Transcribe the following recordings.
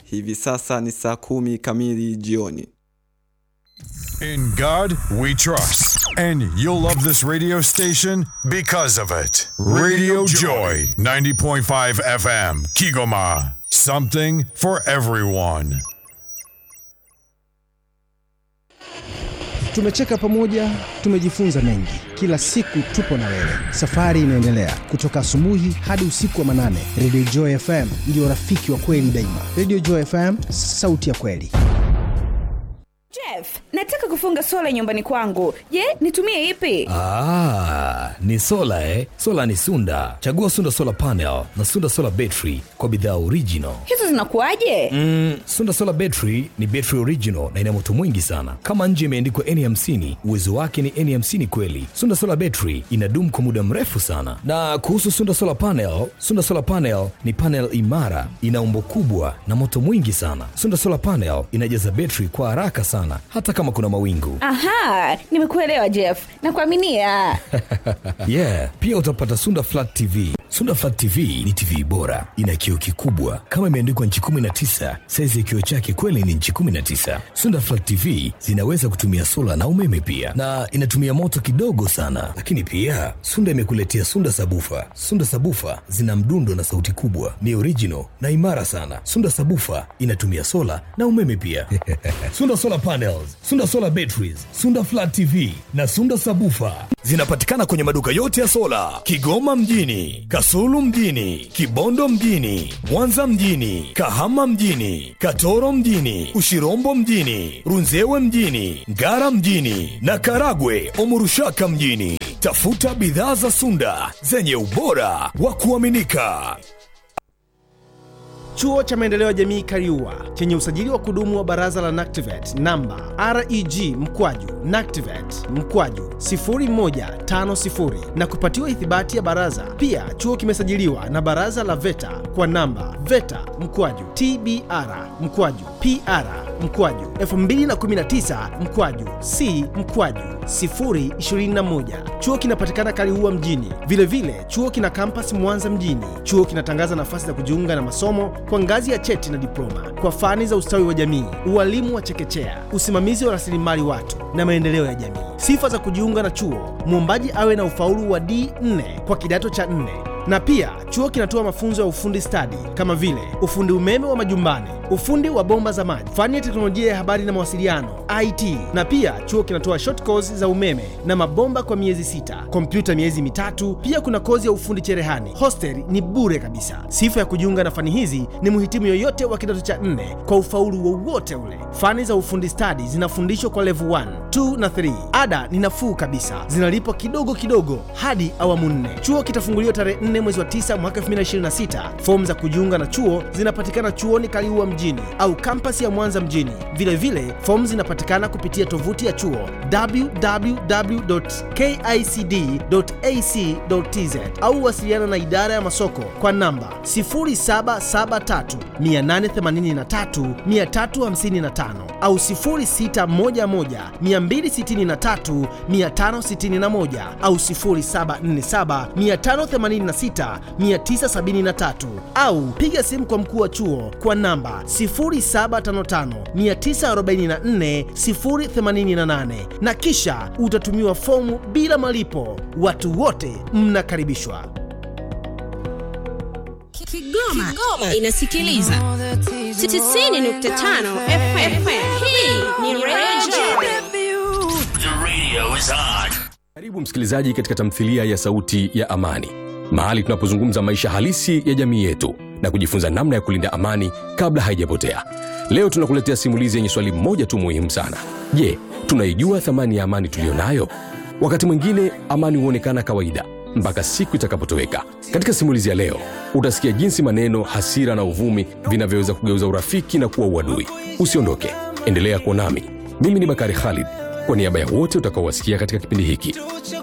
Hivi sasa ni saa kumi kamili jioni. In God we trust. And you'll love this radio station because of it. Radio Joy, 90.5 FM, Kigoma. Something for everyone. Tumecheka pamoja, tumejifunza mengi. Kila siku tupo na wewe, safari inaendelea kutoka asubuhi hadi usiku wa manane. Radio Joy FM ndio rafiki wa kweli daima. Radio Joy FM, sauti ya kweli. Jeff, nataka kufunga sola nyumbani kwangu. Je, nitumie ipi? Ah, ni sola eh? Sola ni Sunda. Chagua Sunda Solar Panel na Sunda Solar Battery kwa bidhaa original. Hizo zinakuwaje? Mm, Sunda Solar Battery ni battery original na ina moto mwingi sana. Kama nje imeandikwa N50, uwezo wake ni N50 kweli. Sunda Solar Battery inadumu kwa muda mrefu sana. Na kuhusu Sunda Solar Panel, Sunda Solar Panel ni panel imara, ina umbo kubwa na moto mwingi sana. Sunda Solar Panel inajaza battery kwa haraka sana hata kama kuna mawingu. Aha, nimekuelewa Jeff. Nakuaminia. yeah, pia utapata Sunda Flat TV. Sunda Flat TV ni TV bora, ina kioo kikubwa kama imeandikwa nchi 19. Saizi ya kioo chake kweli ni nchi 19. Sunda Flat TV zinaweza kutumia sola na umeme pia, na inatumia moto kidogo sana. Lakini pia Sunda imekuletea Sunda Sabufa. Sunda Sabufa zina mdundo na sauti kubwa, ni original na imara sana. Sunda Sabufa inatumia sola na umeme pia. Sunda Solar Panels, Sunda Solar Batteries, Sunda Flat TV na Sunda Sabufa zinapatikana kwenye maduka yote ya sola Kigoma mjini, Kasulu mjini, Kibondo mjini, Mwanza mjini, Kahama mjini, Katoro mjini, Ushirombo mjini, Runzewe mjini, Ngara mjini na Karagwe Omurushaka mjini. Tafuta bidhaa za Sunda zenye ubora wa kuaminika. Chuo cha Maendeleo ya Jamii Kariua chenye usajili wa kudumu wa Baraza la NACTIVATE namba REG mkwaju NACTIVATE mkwaju 0150 na kupatiwa ithibati ya baraza. Pia chuo kimesajiliwa na Baraza la VETA kwa namba VETA mkwaju TBR mkwaju PR mkwaju 2019 mkwaju C mkwaju 021. Chuo kinapatikana Kaliua mjini. Vilevile vile, chuo kina kampasi Mwanza mjini. Chuo kinatangaza nafasi za kujiunga na masomo kwa ngazi ya cheti na diploma kwa fani za ustawi wa jamii, ualimu wa chekechea, usimamizi wa rasilimali watu na maendeleo ya jamii. Sifa za kujiunga na chuo: mwombaji awe na ufaulu wa D4 kwa kidato cha 4 na pia chuo kinatoa mafunzo ya ufundi stadi kama vile ufundi umeme wa majumbani, ufundi wa bomba za maji, fani ya teknolojia ya habari na mawasiliano IT. Na pia chuo kinatoa short course za umeme na mabomba kwa miezi sita, kompyuta miezi mitatu. Pia kuna kozi ya ufundi cherehani. Hostel ni bure kabisa. Sifa ya kujiunga na fani hizi ni mhitimu yoyote wa kidato cha nne kwa ufaulu wowote ule. Fani za ufundi stadi zinafundishwa kwa level 1, 2 na 3. Ada ni nafuu kabisa, zinalipwa kidogo kidogo hadi awamu nne. Chuo kitafunguliwa tarehe 4 mwezi wa 9 mwaka 2026. Fomu za kujiunga na chuo zinapatikana chuoni Kaliua mjini au kampasi ya Mwanza mjini. Vilevile fomu zinapatikana kupitia tovuti ya chuo www.kicd.ac.tz au wasiliana na idara ya masoko kwa namba 0773 883 355 au 0611 263 561 au 0747 586 973 au piga simu kwa mkuu wa chuo kwa namba 0755944088 na kisha utatumiwa fomu bila malipo. Watu wote mnakaribishwa. Kigoma, Kigoma inasikiliza 90.5 FM. Hii ni Radio The radio is on. Karibu msikilizaji katika tamthilia ya Sauti ya Amani, mahali tunapozungumza maisha halisi ya jamii yetu na kujifunza namna ya kulinda amani kabla haijapotea. Leo tunakuletea simulizi yenye swali moja tu muhimu sana. Je, tunaijua thamani ya amani tuliyo nayo? Wakati mwingine amani huonekana kawaida mpaka siku itakapotoweka. Katika simulizi ya leo utasikia jinsi maneno, hasira na uvumi vinavyoweza kugeuza urafiki na kuwa uadui. Usiondoke, endelea kuwa nami. Mimi ni Bakari Khalid, kwa niaba ya wote utakaowasikia katika kipindi hiki.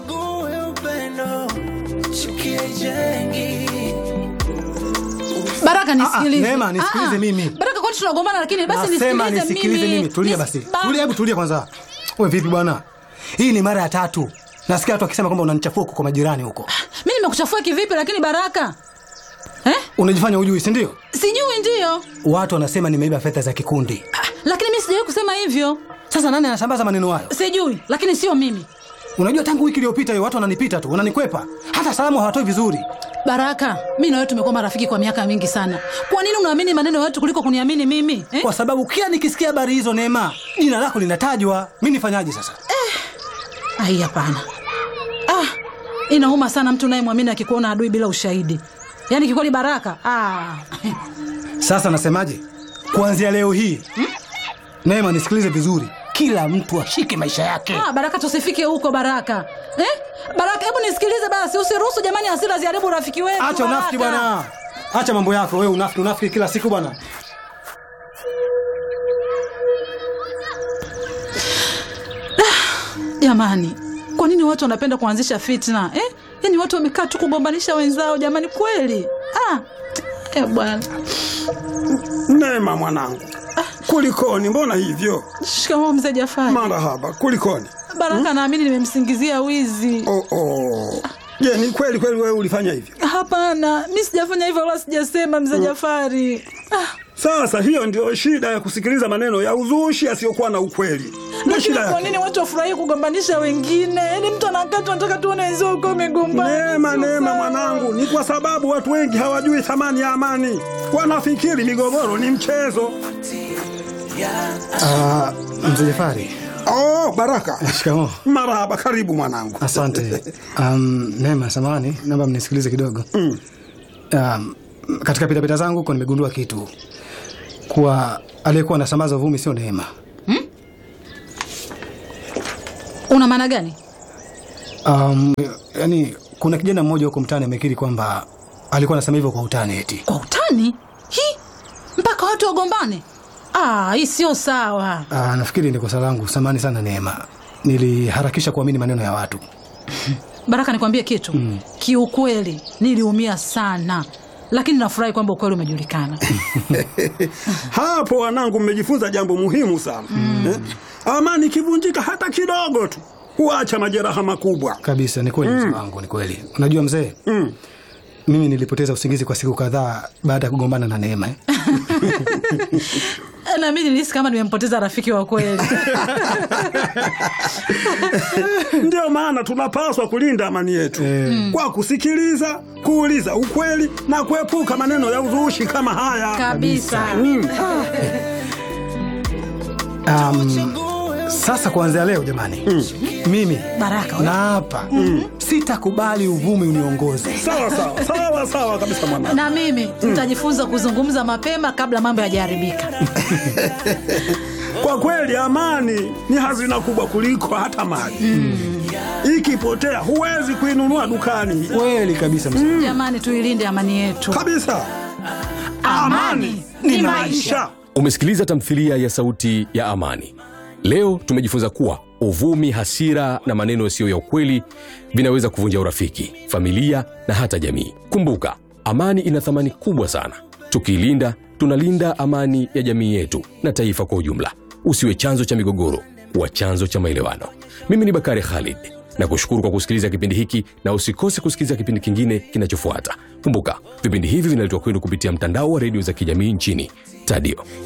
Baraka nisikilize. Neema, nisikilize Ah, mimi. Baraka kwani tunagombana lakini basi Nasema nisikilize nisikilize mimi. Tulia Nis- basi. Ba- Tulia, hebu tulia kwanza. Wewe vipi bwana? Hii ni mara ya tatu. Nasikia watu wakisema kwamba unanichafua huko kwa majirani huko. Mimi nimekuchafua kivipi lakini Baraka? Eh? Unajifanya hujui, si ndio? Sijui ndiyo watu wanasema nimeiba fedha za kikundi lakini mi sijawahi kusema hivyo sasa nani anasambaza maneno hayo sijui lakini sio mimi unajua tangu wiki iliyopita hiyo watu wananipita tu wananikwepa hata salamu hawatoi vizuri baraka mi na wewe tumekuwa marafiki kwa miaka mingi sana kwa nini unaamini maneno ya watu kuliko kuniamini mimi eh? kwa sababu kila nikisikia habari hizo neema jina lako linatajwa mi nifanyaje sasa ai hapana ah, inauma sana mtu unayemwamini akikuona adui bila ushahidi yaani kikweli baraka ah. sasa nasemaje kuanzia leo hii neema nisikilize vizuri kila mtu ashike maisha yake Ah, baraka tusifike huko baraka eh? baraka hebu nisikilize basi usiruhusu jamani hasira ziharibu urafiki wetu acha unafiki Baraka. bwana acha mambo yako wewe unafiki unafiki kila siku bwana jamani kwa nini watu wanapenda kuanzisha fitna eh? yaani watu wamekaa tu kugombanisha wenzao jamani kweli ah. eh, bwana Neema mwanangu, kulikoni? Mbona hivyo? shikamoo mzee jafari Marahaba, kulikoni? baraka naamini nimemsingizia wizi Oh, oh. Je, ni kweli kweli wewe ulifanya hivyo? hapana mi sijafanya hivyo wala sijasema mzee jafari ah. Sasa hiyo ndio shida ya kusikiliza maneno ya uzushi yasiyokuwa na ukweli. Ndio lakini shida kwa yake. nini watu wafurahii kugombanisha wengine yaani mtu anakaa tu anataka tuone wenzao uko umegombana Neema, Sio neema sawa. mwanangu, ni kwa sababu watu wengi hawajui thamani ya amani. Wanafikiri migogoro ni mchezo. uh, mzee jafari Oh, Baraka. shikamo Marahaba, karibu mwanangu. asante um, neema samani naomba mnisikilize kidogo Mm. um, katika pitapita zangu huko nimegundua kitu kuwa aliyekuwa anasambaza uvumi sio neema una maana gani um, yani kuna kijana mmoja huko mtaani amekiri kwamba alikuwa anasema hivyo kwa utani eti kwa utani hi mpaka watu wagombane ah, hii sio sawa uh, nafikiri ni kosa langu samani sana neema niliharakisha kuamini maneno ya watu baraka nikwambie kitu mm. kiukweli niliumia sana lakini nafurahi kwamba ukweli umejulikana Hapo wanangu, mmejifunza jambo muhimu sana mm. eh? Amani ikivunjika hata kidogo tu huacha majeraha makubwa. kabisa ni kweli mzee wangu ni kweli unajua mzee Mm. mimi nilipoteza usingizi kwa siku kadhaa baada ya kugombana na neema eh? na mi nilihisi kama nimempoteza rafiki wa kweli Ndio maana tunapaswa kulinda amani yetu Eh. kwa kusikiliza, kuuliza ukweli na kuepuka maneno ya uzushi kama haya. kabisa Mm. um, sasa kuanzia leo jamani mm. mimi baraka we. na hapa mm. sitakubali uvumi uniongoze Sawa sawa sawa sawa kabisa mwanangu. na mimi nitajifunza kuzungumza mapema kabla mambo yajaharibika Kwa kweli amani ni hazina kubwa kuliko hata mali. Ikipotea huwezi kuinunua dukani kweli kabisa mzee jamani tuilinde amani yetu kabisa. Amani ni maisha. umesikiliza tamthilia ya sauti ya amani leo tumejifunza kuwa uvumi hasira na maneno yasiyo ya ukweli vinaweza kuvunja urafiki familia na hata jamii kumbuka amani ina thamani kubwa sana tukiilinda tunalinda amani ya jamii yetu na taifa kwa ujumla usiwe chanzo cha migogoro wa chanzo cha maelewano mimi ni bakari khalid na kushukuru kwa kusikiliza kipindi hiki na usikose kusikiliza kipindi kingine kinachofuata kumbuka vipindi hivi vinaletwa kwenu kupitia mtandao wa redio za kijamii nchini tadio